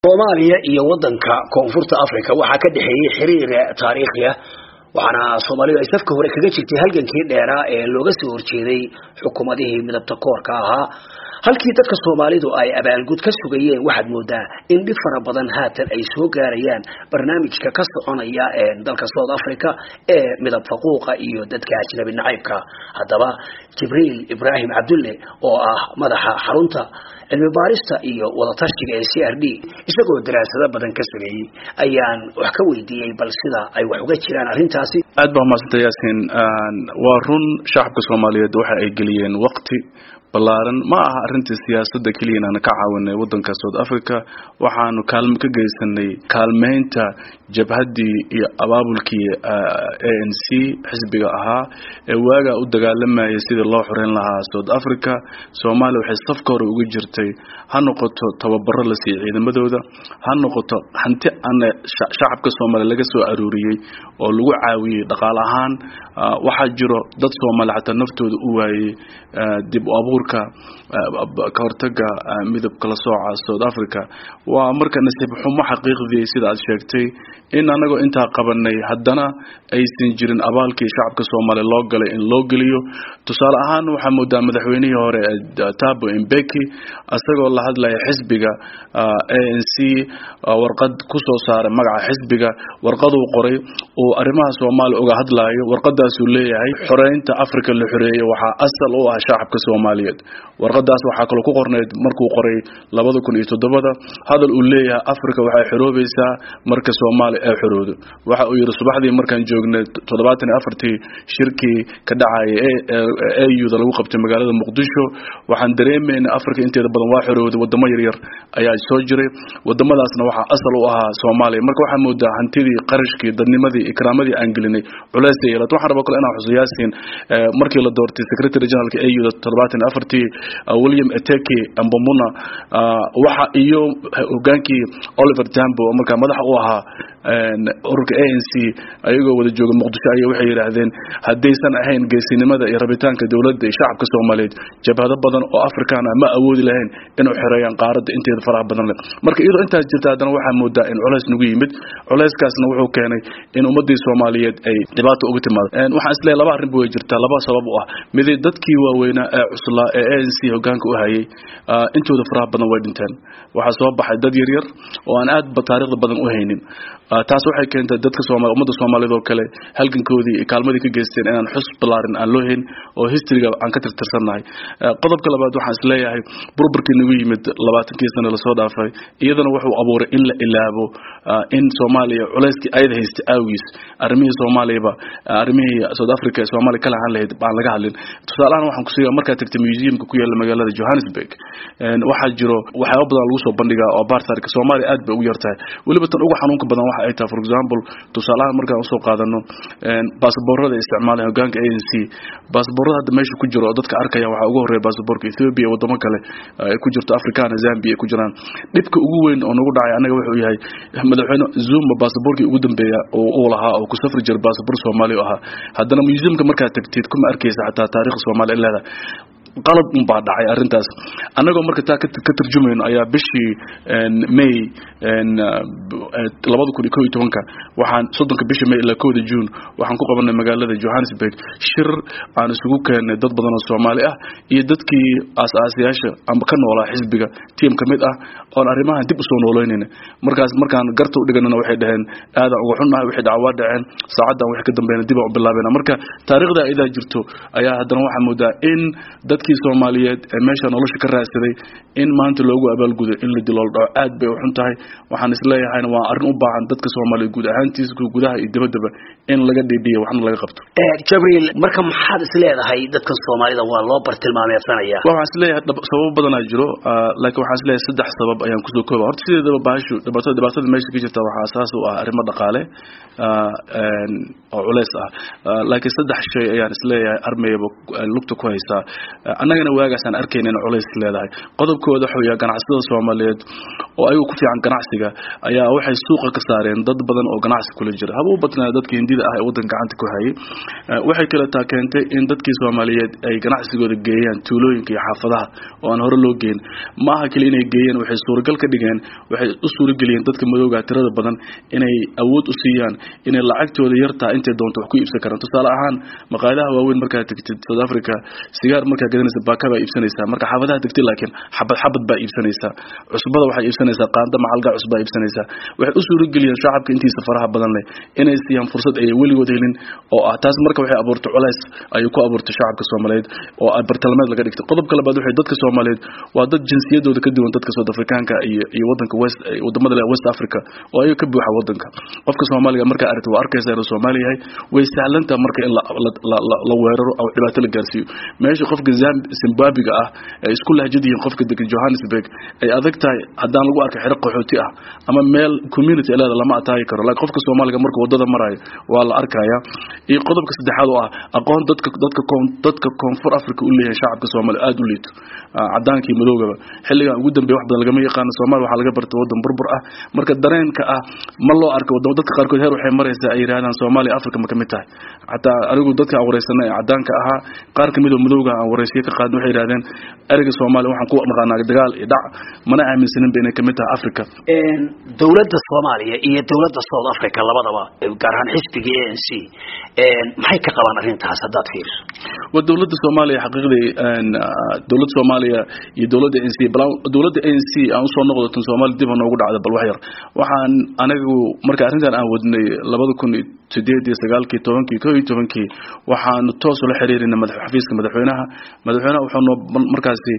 soomaaliya iyo wadanka koonfurta africa waxaa ka dhexeeyey xiriir taariikhi ah waxaana soomaalidu ay safka hore kaga jirtay halgankii dheeraa ee looga soo horjeeday xukuumadihii midabta koorka ahaa halkii dadka soomaalidu ay abaalgud ka sugayeen waxaad moodaa in dhib fara badan haatan ay soo gaarayaan barnaamijka ka soconaya dalka south africa ee midab faquuqa iyo dadka ajnabi nacaybka haddaba jibriil ibraahim cabdulle oo ah madaxa xarunta cilmi baarista iyo wadatashiga ee c r d isagoo daraasado badan ka sameeyey ayaan wax ka weydiiyey bal sida ay wax uga jiraan arrintaasi aad baa umadsanta yaasin waa run shacabka soomaaliyeed waxa ay geliyeen waqti balaaran ma aha arrintii siyaasadda keliya inaana ka caawinay waddanka south africa waxaanu kaalmo ka geysanay kaalmeynta jabhaddii iyo abaabulkii a n c xisbiga ahaa ee waagaa u dagaalamayay sidii loo xoreyn lahaa south africa soomaaliya waxay safka hore uga jirtay ha noqoto tababaro la siiyey ciidamadooda ha noqoto hanti ana shacabka soomaaliya laga soo aruuriyey oo lagu caawiyey dhaqaale ahaan waxaa jiro dad soomaaliya xataa naftooda u waayey dib u abuurka ka hortaga midabka la sooca south africa waa marka nasiib xumo xaqiiqdii sida aad sheegtay in anagoo intaa qabanay haddana aysan jirin abaalkii shacabka soomaaliya loo galay in loo geliyo tusaale ahaan waxaa moodaa madaxweynihii hore tabo imbeki isagoo la hadlaya xisbiga a n c warqad kusoo saaray magaca xisbiga warqaduu qoray uu arrimaha soomaaliya uga hadlayo warqadaasuu leeyahay xoreynta africa la xoreeyey waxaa asal u ah shacabka soomaaliyeed warqadaas waxaa kaloo ku qornayd markuu qoray labada kun iyo toddobada hadal uu leeyahay africa waxay xoroobaysaa marka soomaaliya ay xoroodo waxa uu yidhi subaxdii markaan joognay toddobaatan iyo afartii shirkii ka dhacayay auda lagu qabtay magaalada muqdisho waxaan dareemayna africa inteeda badan waa xorooday wadamo yaryar ayaa soo jiray wadamadaasna waxaa asal u ahaa soomaaliya marka waxaa moodaa hantidii qarashkii dadnimadii ikraamadii aan gelinay culays ay yeelato waxaan rabaa kale inaan xuso yaasiin markii la doortay secretary generalka auda toddobaatan iyo afartii william eteke ambomuna waxa iyo hogaankii oliver tambo oo markaa madaxa u ahaa ururka a n c ayagoo wada jooga muqdisho aya waxay yidhaahdeen haddaysan ahayn geesinimada iyo rabitaanka dowladda iyo shacabka soomaaliyeed jabhado badan oo afrikaan ah ma awoodi lahayn inuu xereeyaan qaaradda inteeda faraha badan leh marka iyadoo intaas jirta haddana waxaa moodaa in culays nagu yimid culayskaasna wuxuu keenay in ummadii soomaaliyeed ay dhibaato uga timaado waxaan isleeyahay laba arrin ba way jirtaa laba sabab u ah midi dadkii waaweynaa ee cuslaa ee a n c hogaanka u hayay intooda faraha badan way dhinteen waxaa soo baxay dad yaryar oo aan aadba taariikhda badan u haynin taas waxay keentay dadka sooma ummadda soomaaliyeed oo kale halgankoodii iyo kaalmadii ka geysteen inaan xus balaarin aan loo hayn oo historyga aan ka tirtirsannahay qodobka labaad waxaan isleeyahay burburkii nagu yimid labaatankii sano lasoo dhaafay iyadana wuxuu abuuray in la ilaabo in soomaaliya culayskii ayada haystay awgiis arrimihii soomaaliyaba arrimihii south africa ee soomaaliya ka lahaan lahayd baan laga hadlin tusaalahaan waxaan kusiiya markaad tagtay museumka ku yaalla magaalada johannesburg waxaa jiro waxyaaba badan lagu soo bandhigaa oo baartaarka soomaaliya aad bay ugu yartahay weliba tan ugu xanuunka badan waxa ay tahay for example tusaalahaan markaan usoo qaadano baasaboorada isticmaalay hogaanka a n c baasaboorada hadda meesha ku jiro oo dadka arkaya waxaa ugu horreeya baasaboorka ethiopia wadamo kale ay ku jirto africana zambia ay ku jiraan dhibka ugu weyn oo nagu dhacay annaga wuxuu yahay madaxweyne zuma baasaboorkii ugu dambeeya oo uu lahaa oo ku safri jira baasaboor soomaaliya ahaa haddana museumka markaad tagtid kuma arkaysa xataa taariikhda soomaaliya leedahay qalad un baa dhacay arrintaas annagoo marka taa ka tarjumayno ayaa bishii may labada kun iyo ko iyo tobanka waxaan soddonka bishii may ilaa kowda june waxaan ku qabanay magaalada johannesburg shir aan isugu keennay dad badan oo soomaali ah iyo dadkii aas-aasayaasha amba ka noolaa xisbiga tiam ka mid ah oon arrimahan dib usoo noolaynayna markaas markaan garta u dhiganana waxay dhaheen aadaan uga xunnahay wixii dhaca waa dhaceen saacaddan wixii ka dambeeyna dib aan u bilaabayna marka taariikhda idaa jirto ayaa haddana waxaa moodaa in dad kii soomaaliyeed ee meesha nolosha ka raadsaday in maanta loogu abaalgudo in la dilool dhaco aad bay u xun tahay waxaan isleeyahayna waa arrin u baahan dadka soomaaliyeed guud ahaantiisa gudaha iyo dibaddaba in laga dhiidhiyo waxna laga qabto jabriil marka maxaad isleedahay dadkan soomaalida waa loo bartilmaameedsanaya waxaan isleeyahay sababo badanaa jiro laakiin waxaan isleeyahay saddex sabab ayaan kusoo kooba horta sideedaba baashu dhibaatada dhibaatada meesha ka jirta waxaa asaas u ah arrimo dhaqaale oo culeys ah laakiin saddex shay ayaan isleeyahay armayaba lugta ku haysaa annagana waagaasaan arkayna in culays leedahay qodobkooda waxa weya ganacsatada soomaaliyeed oo ayagu ku fiican ganacsiga ayaa waxay waxay suuqa ka saareen dad badan oo ganacsi kula jira haba u badnaa dadka hindida ah ee waddanka gacanta ku hayay waxay kale taa keentay in dadkii soomaaliyeed ay ganacsigooda geeyaan tuulooyinka iyo xaafadaha oo aan hore loo geyn ma aha keli inay geeyeen waxay suuragal ka dhigeen waxay u suurageliyeen dadka madowga tirada badan inay awood u siiyaan inay lacagtooda yartaa intay doonto wax ku iibsan karaan tusaale ahaan maqaayadaha waaweyn markaad tegtid south africa sigaar markaa gadanaysa baaka baa iibsanaysaa marka xaafadaha tegtid laakiin xabad xabad baa iibsanaysaa cusbada waxay iibsanaysaa qaanda macalga cusbaa iibsanaysaa waxay u suurageliyeen shacabka intiisa faraha badan leh inay siiyaan fursad ay weligood helin oo ah taas marka waxay abuurtay culays ayay ku abuurtay shacabka soomaaliyeed oo bartilmaameed laga dhigtay qodobka labaad waxay dadka soomaaliyeed waa dad jinsiyadooda ka duwan dadka south africaanka iyo iyo wadanka west wadamada leh west africa oo ayaga ka buuxa wadanka qofka soomaaliga markaa aragtay waa arkaysa inuu soomaali yahay way sahlantaa marka in la weeraro oo dhibaato la gaarsiiyo meesha qofka zimbabwiga ah ay isku lahjad yihiin qofka degan johannesburg ay adag tahay haddaan lagu arkay xero qaxooti ah ama meel community leeda lama ataagi karo laakiin qofka soomaaliga marka wadada maraayo waa la arkaya iyo qodobka saddexaad oo ah aqoon dadka dadka dadka koonfur africa u leeyahay shacabka soomaaliya aada u liito cadaanka iyo madoogaba xilligan ugu dambeeya wax badan lagama yaqaano soomaaliya waxaa laga bartay wadan burbur ah marka dareenka ah ma loo arko wadamo dadka qaarkood heer waxay maraysaa ay yidhahdaan soomaaliya africa ma kamid tahay xataa anigu dadka aan wareysanay ee cadaanka ahaa qaar kamid oo madowga aan wareysiye ka qaadin waxay yidhahdeen ereyga soomaaliya waxaan ku naqaanaa dagaal iyo dhac mana aaminsaninba inay kamid tahay africa dowladda soomaaliya iyo dowladda south africa labadaba gaar ahaan xisbiga a n c maxay ka qabaan arrintaas haddaad fiiriso waa dowladda soomaaliya xaqiiqdii dowladda soomaaliya iyo dowladda n c dowladda n c aan usoo noqdo tan soomaaliya dib ha noogu dhacda bal wax yar waxaan anigu marka arrintan aan wadnay labada kun sideed iyo sagaalkii tobankii ko iyo tobankii waxaanu toos ula xiriirinay madax xafiiska madaxweynaha madaxweynaha wuxuu noo markaasi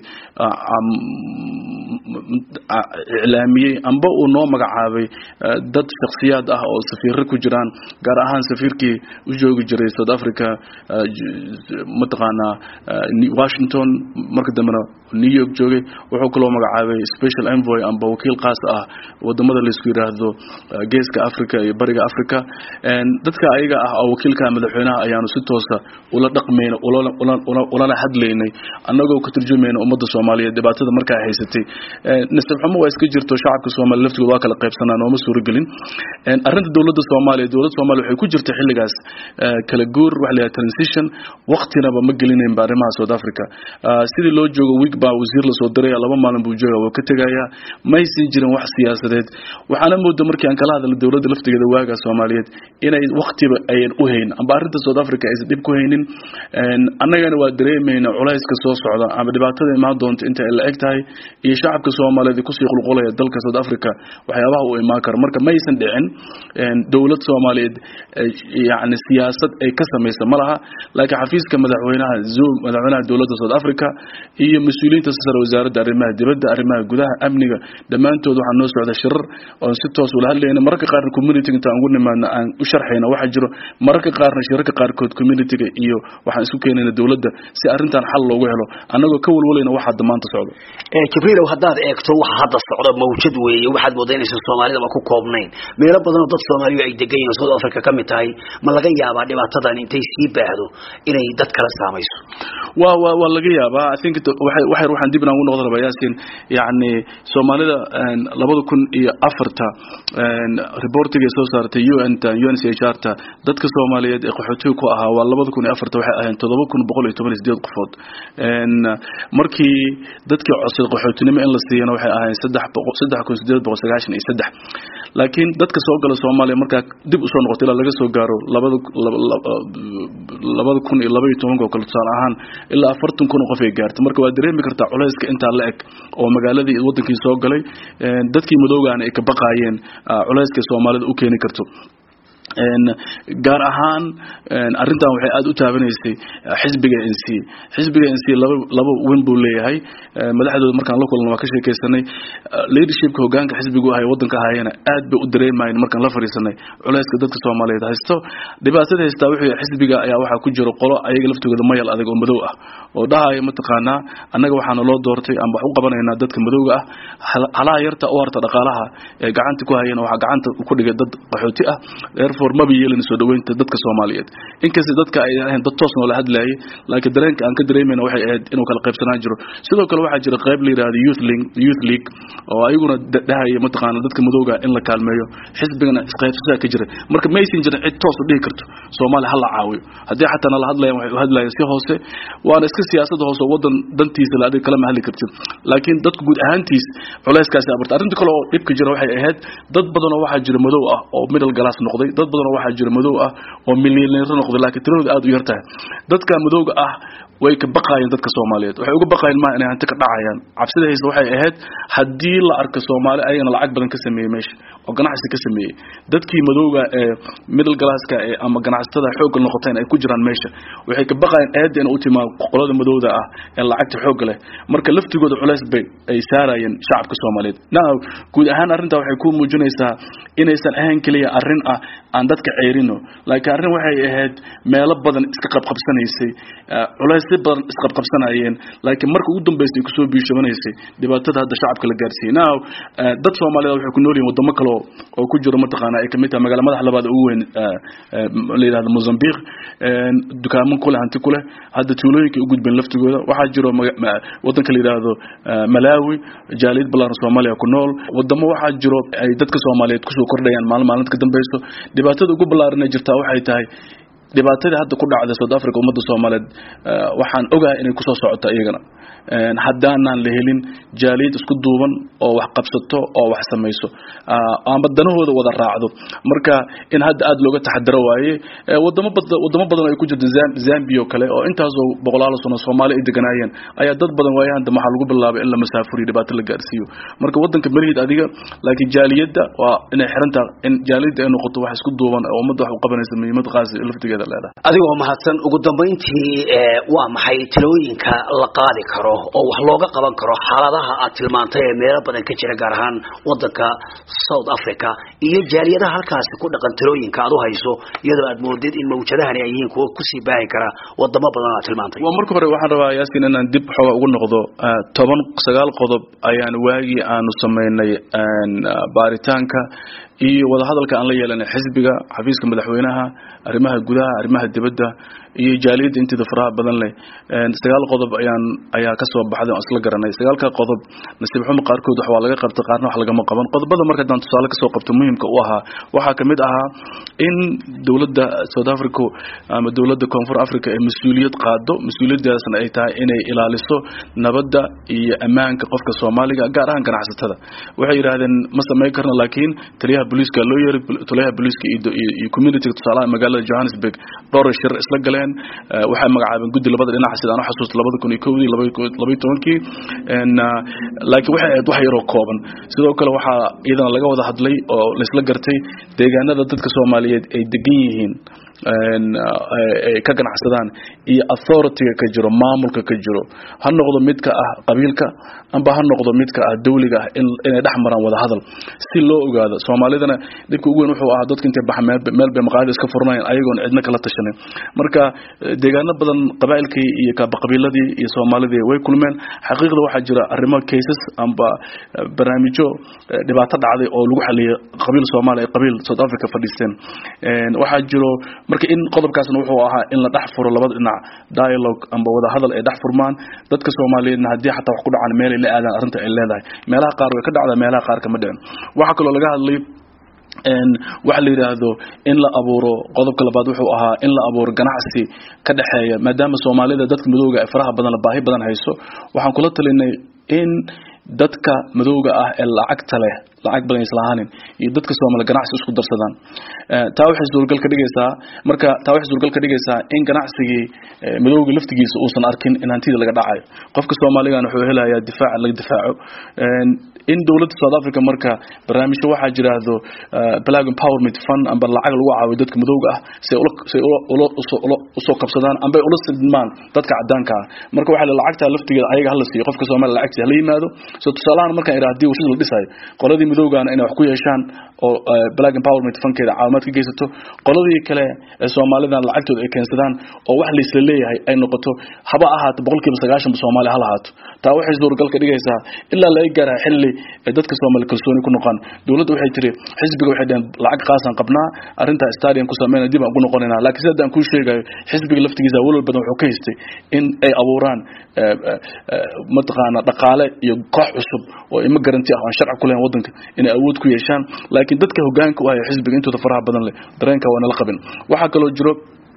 iclaamiyey amba uu noo magacaabay dad shakhsiyaad ah oo safiiro ku jiraan gaar ahaan safiirkii u joogi jiray south africa mataqaanaa washington marka dambena new york joogay wuxuu kaloo magacaabay special envoy amba wakiil qaas ah wadamada laisku yiraahdo geeska africa iyo bariga africa dadka ayaga ah oo wakiilka madaxweynaha ayaanu si toosa ula dhaqmayna ulana hadlaynay annagoo ka turjumayna ummadda soomaaliyeed dhibaatada markaa haysatay nasab xumo waa iska jirto shacabka soomaaliya laftigooda waa kala qaybsanaa nooma suuragelin arrinta dowladda soomaaliya dowladda soomaaliya waxay ku jirta xilligaas kala guur waxa la yidhaha transition waqtinaba ma gelinaynba arrimaha south africa sidii loo joogo week baa wasiir lasoo diraya laba maalin buu jooga waa ka tegayaa maysan jirin wax siyaasadeed waxaana mooda markii aan kala hadalna dowladda laftigeeda waaga soomaaliyeed inay waktiba ayan u hayn amba arrinta south africa aysan dhib ku haynin annagana waa dareemayna culayska soo socda ama dhibaatada imaan doonta inta ay la eg tahay iyo shacabka soomaaliyeed kusii qulqulaya dalka south africa waxyaabaha uu imaan karo marka maysan dhicin dowlad soomaaliyeed yani siyaasad ay ka samaysa ma laha laakiin xafiiska madaxweynaha zoom madaxweynaha dowladda south africa iyo mas-uuliyiinta sare wasaaradda arrimaha dibadda arrimaha gudaha amniga dhammaantood waxaa noo socda shirar oon si toos ula hadlayna mararka qaarna community inta aan ugu nimaadno aan u sharxayna waxaa jiro mararka qaarna shirarka qaarkood communityga iyo waxaan isku keenayna dowladda si arrintan xal loogu helo annagoo ka walwalayna waxa hadda maanta socda jibriilow haddaad eegto waxa hadda socda mawjad weeye waxaad moodaa inaysan soomaalidaba ku koobnayn meelo badanoo dad soomaaliyu ay degan yihiin south africa ka mid tahay ma laga yaabaa dhibaatadan intay sii baahdo inay dad kala saamayso wa wa waa laga yaabaa i think waxay waxay waxaan dib inaan ugu noqdo rabaa yaasin yacni soomaalida labada kun iyo afarta reportiga soo saartay un ta un c h r ta dadka soomaaliyeed ee qaxootiga ku ahaa waa labada kun iyo afarta waxay ahayn toddoba kun boqol iyo toban iyo sideed qofood markii dadkii codsaday qaxootinimo in la siiyana waxay ahayn saddex boqol saddex kun sideed boqol sagaashan iyo saddex laakiin dadka soo gala soomaaliya markaa dib usoo noqotay ilaa laga soo gaaro labada labada kun iyo laba iyo tobanka oo kale tusaale ahaan ilaa afartan kun oo qof ay gaartay marka waa dareemi kartaa culayska intaa la eg oo magaaladii wadankii soo galay dadkii madoogaana ay ka baqaayeen culayska soomaalida u keeni karto gaar ahaan arrintan waxay aada u taabanaysay xisbiga n c xisbiga n c laba laba weyn buu leeyahay madaxdooda markaan la kulan waa ka sheekaysanay leadershipka hogaanka xisbigu ahay wadanka ahayana aad bay u dareemayeen markaan la fadhiisanay culayska dadka soomaaliyeed haysto dhibaatada haystaa wuxuu xisbiga ayaa waxaa ku jiro qolo ayaga laftigooda mayal adag oo madow ah oo dhahaya mataqaanaa annaga waxaana loo doortay ama wax u qabanaynaa dadka madowga ah halaha yarta u harta dhaqaalaha ee gacanta ku hayana waxaa gacanta ku dhigay dad qaxooti ah therefore maba yeelin soo dhaweynta dadka soomaaliyeed inkasta dadka ay ahayn dad toos noola hadlayay laakiin dareenka aan ka dareemayna waxay ahayd inuu kala qaybsanaan jiro sidoo kale waxaa jira qayb la yidhahdo youth league youth league oo ayaguna dhahaya mataqaana dadka madowga in la kaalmeeyo xisbigana isqaybsadaa ka jira marka maysan jirin cid toos u dhihi karto soomaaliya ha la caawiyo haddii xataa nala hadlayaan waxay u hadlayaan si hoose waana iska siyaasada hoose oo wadan dantiisa la adiga kalama hadli kartid laakiin dadka guud ahaantiis culayskaasi abarta arrinta kale oo dhibka jira waxay ahayd dad badan oo waxaa jira madow ah oo middle glass noqday dad badan oo waxaa jira madow ah oo milyaneero noqday laakiin tiradooda aad u yar tahay dadka madowga ah way ka baqaayeen dadka soomaaliyeed waxay uga baqaayeen maaha inay hanti ka dhacayaan cabsida haysta waxay ahayd haddii la arko soomaali ayagana lacag badan ka sameeyey meesha oo ganacsi ka sameeyey dadkii madowga ee middle glasska ee ama ganacsatada xoogga noqoteen ay ku jiraan meesha waxay ka baqaayeen eedda in u timaa qolada madowda ah ee lacagta xoogga leh marka laftigooda culays bay ay saarayeen shacabka soomaaliyeed now guud ahaan arrintaa waxay ku muujinaysaa inaysan ahayn keliya arrin ah aan dadka ceerino laakiin arrin waxay ahayd meelo badan iska qabqabsanaysay culaysyo badan isqabqabsanayeen laakiin marka ugu dambeysay kusoo biishobanaysay dhibaatada hadda shacabka la gaarsiiyey now dad soomaaliyeed waxay ku nool yihin wadamo kale oo ku jiro mataqaana ay kamid tahay magaala madax labaad ugu weyn la yidhahdo mozambique dukaaman kuleh hanti kuleh hadda tuulooyinka u gudbeen laftigooda waxaa jiro wadanka la yidhaahdo malawi jaaliyad balaaran soomaaliya ku nool wadamo waxaa jiro ay dadka soomaaliyeed kusoo kordhayaan maalin maalinta ka dambeyso dhibaatada ugu ballaaran ee jirtaa waxay tahay dhibaatadii hadda ku dhacday south africa ummadda soomaaliyeed waxaan ogahay inay kusoo socoto iyagana haddaanaan la helin jaaliyad isku duuban oo wax qabsato oo wax samayso ama danahooda wada raacdo marka in hadda aad looga taxadaro waaye wadamo badan wadamo badan ay ku jirto zambia oo kale oo intaasoo boqolaal sano soomaali ay deganaayeen ayaa dad badan waayahan dambe waxaa lagu bilaabay in la masaafuriyo dhibaato la gaarsiiyo marka wadanka malihid adiga laakiin jaaliyadda waa inay xirantaa in jaaliyadda ay noqoto wax isku duuban oo ummadda wax u qabanaysa muhiimad qaasi laftigeeda leedahay adigoo mahadsan ugu dambayntii waa maxay talooyinka la qaadi karo oo wax looga qaban karo xaaladaha aad tilmaantay ee meelo badan ka jira gaar ahaan wadanka south africa iyo jaaliyadaha halkaasi ku dhaqan talooyinka aad u hayso iyadoo aad moodid in mawjadahani ay yihiin kuwo kusii baahi kara wadamo badan aad tilmaantay waa marka hore waxaan rabaa yaasin inaan dib xooga ugu noqdo toban sagaal qodob ayaan waagii aanu samaynay baaritaanka iyo wadahadalka aan la yeelanay xisbiga xafiiska madaxweynaha arrimaha gudaha arrimaha dibadda iyo jaaliyadda inteeda faraha badan leh sagaal qodob ayaan ayaa kasoo baxday oo isla garanay sagaalka qodob nasiib xumo qaarkood wax waa laga qabtay qaarna wax lagama qaban qodobada marka haddaan tusaale kasoo qabto muhiimka u ahaa waxaa kamid ahaa in dowladda south africa ama dowladda koonfur africa ee mas-uuliyad qaado mas-uuliyadaasna ay tahay inay ilaaliso nabadda iyo ammaanka qofka soomaaliga gaar ahaan ganacsatada waxay yidhaahdeen ma samayn karna laakiin taliyaha booliiska loo yeeray taliyaha booliiska iyo communitiga tusaalaha magaalada johannesburg dhowr shir isla galeen waxay magacaabeen guddi labada dhinac sida aan u xasuusto labada kun iyo kowdii labaiyo tobankii laakiin waxay ahayd wax yaroo kooban sidoo kale waxaa iyadana laga wada hadlay oo laisla gartay deegaanada dadka soomaaliyeed ay degan yihiin ay ka ganacsadaan iyo authorityga ka jiro maamulka ka jiro ha noqdo midka ah qabiilka amba ha noqdo midka ah dawliga ah inay dhex maraan wada hadal si loo ogaado soomaalidana dhibka ugu weyn wuxuu ahaa dadka intay bax meel bay maqaayada iska furnaayeen ayagoon cidna kala tashanin marka deegaano badan qabaa'ilkii iyo qabiiladii iyo soomaalidii way kulmeen xaqiiqda waxaa jira arrimo cases amba barnaamijyo dhibaato dhacday oo lagu xaliyay qabiil soomaali ay qabiil south africa fadhiisteen waxaa jiro marka in qodobkaasna wuxuu ahaa in la dhex furo labada dhinac dialogue amba wada hadal ay dhex furmaan dadka soomaaliyeedna haddii xataa wax ku dhacaan meelay la aadaan arrinta ay leedahay meelaha qaar way ka dhacdaa meelaha qaar kama dhicin waxaa kaloo laga hadlay waxa la yidhaahdo in la abuuro qodobka labaad wuxuu ahaa in la abuuro ganacsi ka dhexeeya maadaama soomaalida dadka madowga ee faraha badan baahi badan hayso waxaan kula talinay in dadka madowga ah ee lacagta leh lacag badan islahaanin iyo dadka soomaali ganacsi isku darsadaan taa waxay suurgal ka dhigaysaa marka taa waxay suurgal ka dhigaysaa in ganacsigii madowga laftigiisa uusan arkin in hantida laga dhacayo qofka soomaaligan wuxuu helayaa difaac laga difaaco in dowladda south africa marka barnaamijyo waxaa jiraahdo black empowerment fund amba lacag lagu caawiyo dadka madowga ah say say usoo qabsadaan amba ula sidmaan dadka cadaanka ah marka waxaa lacagta laftigeeda ayaga hala siiyo qofka soomaaliya lacagtiisa hala yimaado so tusaalahan markaan idhaa hadii warshada la dhisayo qoladii madowgaana inay wax ku yeeshaan oo black empowerment funkeeda caawimaad ka geysato qoladii kale ee soomaalidan lacagtooda ay keensadaan oo wax laisla leeyahay ay noqoto haba ahaato boqolkiiba sagaashanba soomaaliya ha lahaato taa waxay suuragal ka dhigaysaa ilaa laga gaara xilli dadka soomaali kalsooni ku noqon dowladda waxay tiri xisbiga waxay dhaheen lacag qaasaan qabnaa arrintaa stadium ku sameynaa dib aan ku noqonaynaa laakiin sida aan kuu sheegayo xisbiga laftigiisa walwal badan wuxuu ka haystay in ay abuuraan mataqaana dhaqaale iyo koox cusub oo ima garanti ah aan sharci ku lahayn waddanka inay awood ku yeeshaan laakiin dadka hogaanka u haya xisbiga intooda faraha badan leh dareenka waa nala qabin waxaa kaloo jiro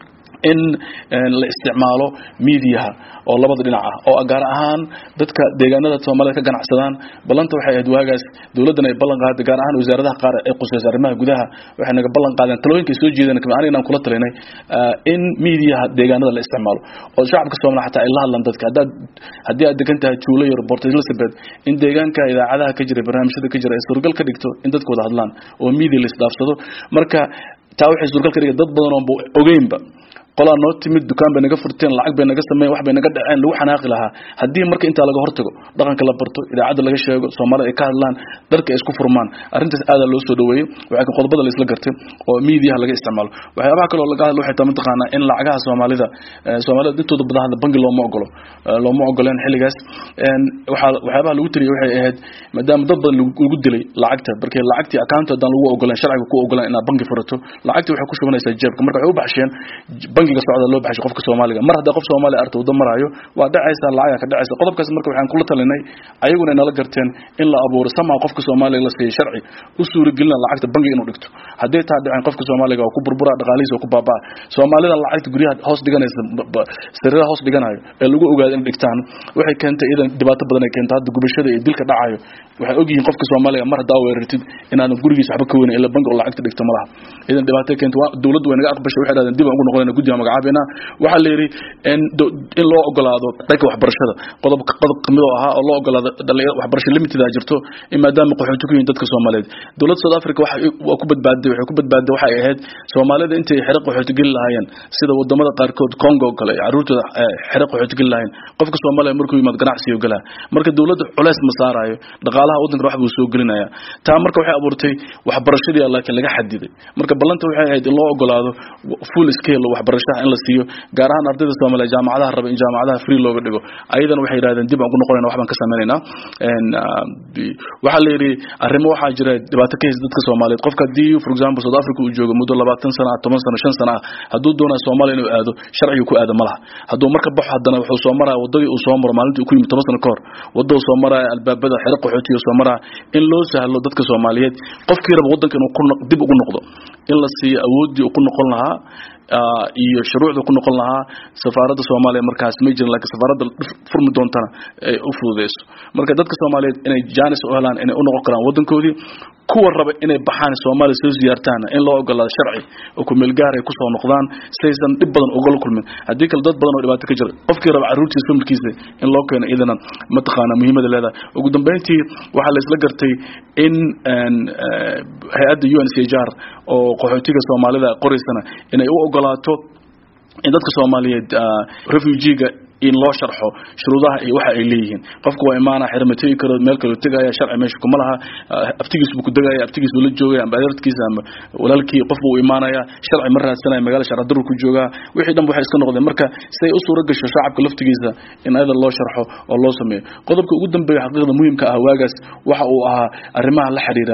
in la isticmaalo miidiyaha oo labada dhinac ah oo gaar ahaan dadka deegaanada soomaalida ka ganacsadaan ballanta waxay ahayd waagaas dowladdan ay ballan qaaday gaar ahaan wasaaradaha qaar ee qusaysa arrimaha gudaha waxay naga ballan qaadeen talooyinka ay soo jeedeen kamid aniga inaan kula talinay in miidiyaha deegaanada la isticmaalo oo shacabka Soomaaliya xataa ay la hadlaan dadka haddaad haddii aad degan tahay Juulo iyo Port Elizabeth in deegaanka idaacadaha ka jira barnaamijyada ka jira ay suuragal ka dhigto in dadku wada hadlaan oo miidiya la isdhaafsado marka taa waxay suuragal ka dhigay dad badan oo ogeynba qolaa noo timid dukaan bay naga furteen lacag bay naga sameeyeen wax bay naga dhaceen lagu xanaaqi lahaa haddii marka intaa laga hortago dhaqanka la barto idaacadda laga sheego soomaalida ay ka hadlaan dadka ay isku furmaan arrintaas aada loo soo dhaweeyey waxaa qodobada la isla gartay oo miidiyaha laga isticmaalo waxyaabaha kaloo laga hadlo waxay tahay mataqaanaa in lacagaha soomaalida soomaalida intooda badan hadda bangi looma ogolo looma ogoleen xilligaas waxaa waxyaabaha lagu tiriyay waxay ahayd maadaama dad badan lagu dilay lacagta markii lacagtii account haddaan lagu ogoleen sharciga ku ogoleen inaad bangi furato lacagtii waxay ku shubanaysaa jeebka marka waxay u baxsheen bangiga socda loo baxshay qofka Soomaaliga mar hadda qof Soomaali arto waddo maraayo waa dhacaysa lacag ka dhacaysa qodobkaas marka waxaan kula talinay ayaguna nala garteen in la abuuro sama qofka Soomaaliga la siiyo sharci u suuragelina lacagta bangiga inuu dhigto haddii taa dhaceen qofka Soomaaliga oo ku burbura dhaqaalihiisa oo ku baabaa Soomaalida lacagta guryaha hoos dhiganaysa sirraha hoos dhiganayo ee lagu ogaado in dhigtaan waxay keentay idan dhibaato badan ay keentay hadda gubashada iyo dilka dhacayo waxay ogyihiin qofka Soomaaliga mar hadda weerartid inaadan gurigiisa waxba ka weyn ila bangi oo lacagta dhigto malaha idan dhibaato keentay dawladdu way naga aqbashay waxay dhahdeen dib aan ugu noqonayna guddiga magacaabina waxaa la yiri in in loo ogolaado dhanka waxbarashada qodob qodob kamid oo ahaa oo loo ogolaado dhalinyarada waxbarasho limited ah jirto in maadaama qaxoonti ku yihiin dadka Soomaaliyeed dawladda South Africa waxa waa ku badbaaday waxay ku badbaaday waxay ahayd Soomaalida intay xiriq qaxoonti gal lahaayeen sida wadamada qaar kood Congo kale caruurtooda xiriq qaxoonti gal lahaayeen qofka Soomaaliya markuu yimaad ganacsi oo galaa marka dawladda culays ma saarayo dhaqaalaha wadanka wax buu soo gelinaya taa marka waxay abuurtay waxbarashadii laakiin laga xadiday marka ballanta waxay ahayd in loo ogolaado full scale waxbarashada in la siiyo gaar ahaan ardayda Soomaaliya jaamacadaha raba in jaamacadaha free looga dhigo ayadana waxay yiraahdeen dib aan ku noqonayna wax baan ka sameeynaa een waxa la yiri arrimo waxa jira dhibaato ka haysta dadka Soomaaliyeed qofka hadii for example South Africa uu joogo muddo 20 sano 10 sano 5 sano haduu doonayo Soomaaliya inuu aado sharciga ku aado malaha haduu marka baxo hadana wuxuu soo maraa wadadii uu soo maro maalintii uu ku yimid 10 sano ka hor wadada soo maraa albaabada xiriq qaxootiga soo maraa in loo sahlo dadka Soomaaliyeed qofkii raba wadanka inuu ku dib ugu noqdo in la siiyo awoodii uu ku noqon lahaa iyo shuruucda ku noqon lahaa safaaradda Soomaaliya markaas ma jirin laakiin safaaradda furmi doontana ay u fududeyso marka dadka Soomaaliyeed inay jaanis u helaan inay u noqon karaan wadankoodii kuwa raba inay baxaan Soomaaliya soo ziyaartaan in loo ogolaado sharci oo ku meel gaar ay ku soo noqdaan saysan dib badan uga kulmin hadii kale dad badan oo dhibaato ka jira qofkii raba caruurtiisa familkiisa in loo keeno idana ma taqaana muhiimada leedahay ugu dambeyntii waxa la isla gartay in hay'adda UNHCR oo qaxootiga Soomaalida qoraysana inay u ogolaato in dadka Soomaaliyeed refugee-ga in loo sharxo shuruudaha iyo waxa ay leeyihiin qofku waa imaana xirmatay karo meel kale tagaya sharci meesha kuma laha aftigiis buu ku dagaya aftigiis uu la joogay ama adeerkiisa ama walaalkii qof buu imaanaya sharci ma raadsanaya magaala sharci darro ku jooga wixii dhan waxay iska noqdeen marka say u suura gasho shacabka laftigiisa in ayada loo sharxo oo loo sameeyo qodobka ugu dambeeya xaqiiqda muhiimka ah waagaas waxa uu ahaa arrimaha la xiriira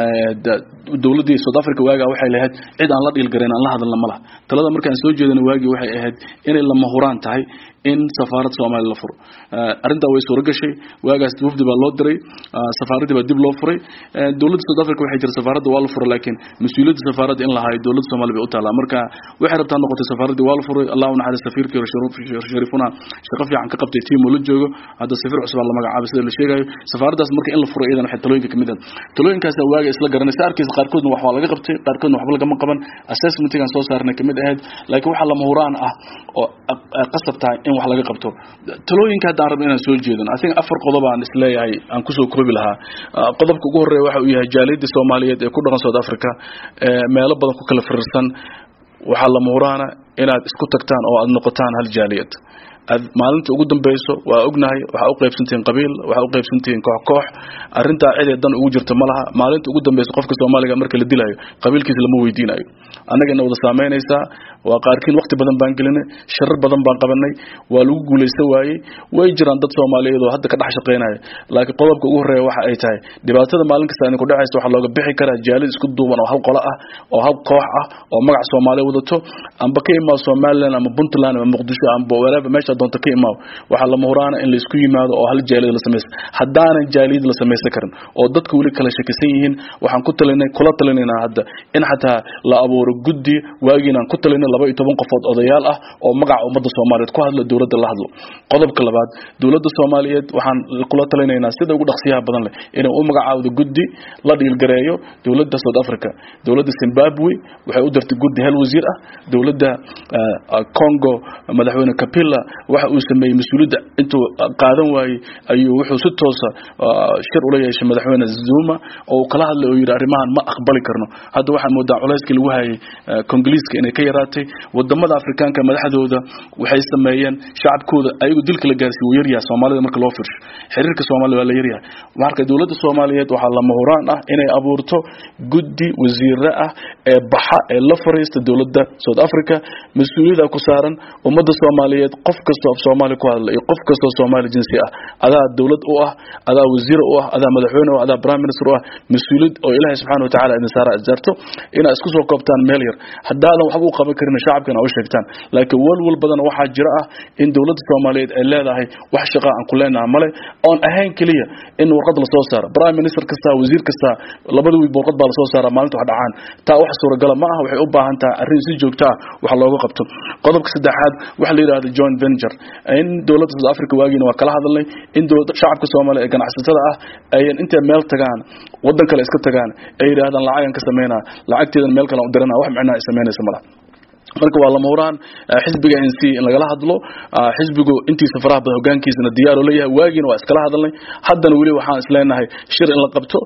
dawladii South Africa waaga waxay lahayd cid aan la dhiil gareyn aan la hadalna malaha talada markaan soo jeedana waagi waxay ahayd inay lama huraan tahay in safaarad Soomaaliya la furo arinta way soo gashay waagaas wafdi baa loo diray safaaradii baa dib loo furay dawladda South Africa waxay jirtay safaaradda waa la furay laakiin mas'uuliyadda safaaradda in la hayo dawladda Soomaaliya bay u taalaa marka waxay rabtaa noqotay safaaradii waa la furay Allahu naxariis safiirkii sharifuna shaqo fiican ka qabtay tiim oo la joogo hadda safiir cusub la magacaabay sida la sheegayo safaaraddaas marka in la furo iyadan waxay talooyinka kamid ah talooyinkaas waaga isla garanaysa arkiis qaarkoodna wax waa laga qabtay qaarkoodna waxba laga qaban assessmentigan soo saarnay kamid ahayd laakiin waxa lama huraan ah oo qasab tahay in wax laga qabto talooyinka hadaan rabno inaan soo jeedano asiga afar qodob aan isleeyahay aan kusoo koobi lahaa qodobka ugu horeeya waxa uu yahay jaaliyadda Soomaaliyeed ee ku dhaqan South Africa meelo badan ku kala firirsan waxaa lama huraana inaad isku tagtaan oo aad noqotaan hal jaaliyad maalinta ugu dambeyso waa ognahay waxaa u qaybsantihiin qabiil waxaa u qaybsantihiin koox koox arrintaa cidee dan ugu jirta ma laha maalinta ugu dambeyso qofka soomaaliga marka la dilayo qabiilkiisa lama weydiinayo annagana wada saameynaysaa waa qaarkiin waqti badan baan gelinay sharar badan baan qabanay waa lagu guulaysta waayey way jiraan dad soomaaliyeed oo hadda ka dhex shaqeynaya laakiin qodobka ugu horeeya waxa ay tahay dhibaatada maalin kasta idinku dhacaysa waxaa looga bixi karaa jaalid isku duuban oo hal qolo ah oo hal koox ah oo magac soomaaliya wadato amba ka imaado somaliland ama puntland ama muqdisho amba wherever meesha doonta ka imaado waxaa lama huraana in la isku yimaado oo hal jaalid la samaysta haddaanan jaalid la samaysan karin oo dadka weli kala shakisan yihiin waxaan ku talinay kula talinaynaa hadda in xataa la abuuro guddi waagiinaan ku talinay laba iyo toban qofood odayaal ah oo magaca ummadda soomaaliyeed ku hadla dowladda la hadlo qodobka labaad dowladda soomaaliyeed waxaan kula talinaynaa sida ugu dhaqsiyaha badan leh inay u magacaawdo guddi la dhiilgareeyo dowladda south africa dowladda zimbabwe waxay u dirtay guddi hal wasiir ah dowladda congo madaxweyne capilla waxa uu sameeyey mas-uuliyadda intuu qaadan waayey ayuu wuxuu si toosa shir ula yeeshay madaxweyne zuma oo kala hadlay oo yidhi arrimahan ma aqbali karno hadda waxaa moodaa culayskii lagu hayay kongoliiska inay ka yaraatay wadamada afrikaanka madaxdooda waxay sameeyeen shacabkooda ayagu dilka la gaarsiiy wuu yaryahay soomaalida marka loo firsho xiriirka soomaalida waa la yaryahay marka dowladda soomaaliyeed waxaa lama huraan ah inay abuurto guddi wasiire ah ee baxa ee la fariista dowladda south africa mas-uuliyada ku saaran ummadda soomaaliyeed qof kastoo af soomaali ku hadla iyo qof kastoo soomaali jinsi ah adaa dowlad u ah adaa wasiir u ah adaa madaxweyne u ah adaa prime minister u ah mas-uuliyad oo ilaahay subxaana watacaala idin saara isjarto inaad isku soo koobtaan meel yar haddaadan waxba u qaban karin shacabka inaad u sheegtaan laakiin walwal badan waxaa jira ah in dowladda soomaaliyeed ay leedahay wax shaqa aan ku leenaha male oon ahayn keliya in warqad lasoo saaro prime minister kasta wasiir kasta labada wiil warqad baa lasoo saara maalinta wax dhacaan taa wax suuragala ma ah waxay u baahan tahay arrin si joogta ah wax looga qabto qodobka saddexaad waxa la yidhahda joint venture in dowladda south africa waagiina waa kala hadalnay in dowladda shacabka soomaaliya ee ganacsatada ah ayan intay meel tagaan waddan kale iska tagaan ay yidhahdaan lacagan ka sameynaa lacagteedan meel kale u dirana wax micnaa ay samaynaysa malaha marka waa lama huraan xisbiga n c in lagala hadlo xisbigu intiisa faraha badan hogaankiisana diyaar leeyahay waagiina waa iskala hadalnay haddana weli waxaan isleenahay shir in la qabto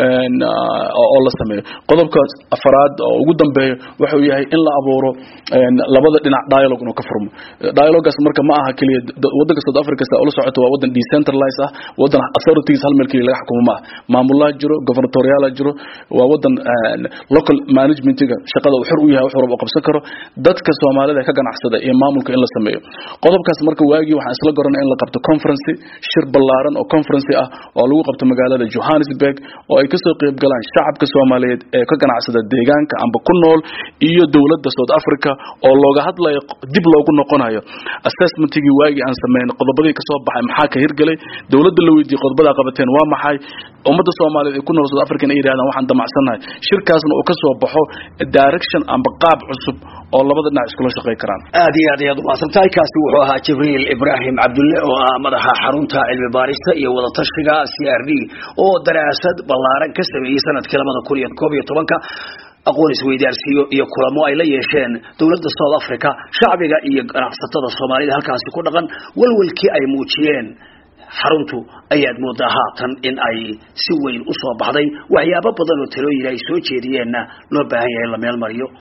oo la sameeyo qodobka afaraad oo ugu dambeeyo wuxuu yahay in la abuuro labada dhinac dialogue inuu ka furmo dialogaas marka ma aha keliya wadanka south africa sa ula socoto waa wadan decentralized ah wadan authorities hal meel keliya laga xukumo ma ah maamulaha jiro governatoriala jiro waa wadan local managementiga shaqada uu xor u yahay wax walba u qabsan karo dadka soomaalida ka ganacsada iyo maamulka in la sameeyo qodobkaas marka waagii waxaan isla garanay in la qabto conference shir ballaaran oo conference ah oo lagu qabto magaalada johannesburg oo ay kasoo qayb galaan shacabka soomaaliyeed ee ka ganacsada deegaanka amba ku nool iyo dowladda south africa oo looga hadlayo dib loogu noqonayo assessmentigii waagii aan sameyn qodobadii kasoo baxay maxaa ka hirgelay dowladda la weydiiyey qodobadaa qabateen waa maxay ummadda soomaaliyeed ee ku nool south africa inay yidhahdaan waxaan damacsannahay shirkaasna uu kasoo baxo direction amba qaab cusub oo labada dhinac iskula shaqey karaan aad iyo aad ayaad umahadsantahay kaasi wuxuu ahaa jibriil ibraahim cabdulle oo ah madaxa xarunta cilmi baarista iyo wadatashiga c r d oo daraasad ballaaran ka sameeyey sanadkii labada kun iyo koob iyo tobanka aqoon isweydaarsiyo iyo kulamo ay la yeesheen dowladda south africa shacbiga iyo ganacsatada soomaalida halkaasi ku dhaqan walwalkii ay muujiyeen xaruntu ayaad moodaa haatan in ay si weyn u soo baxday waxyaabo badan oo talooyin ay soo jeediyeenna loo baahan yahay in la meel mariyo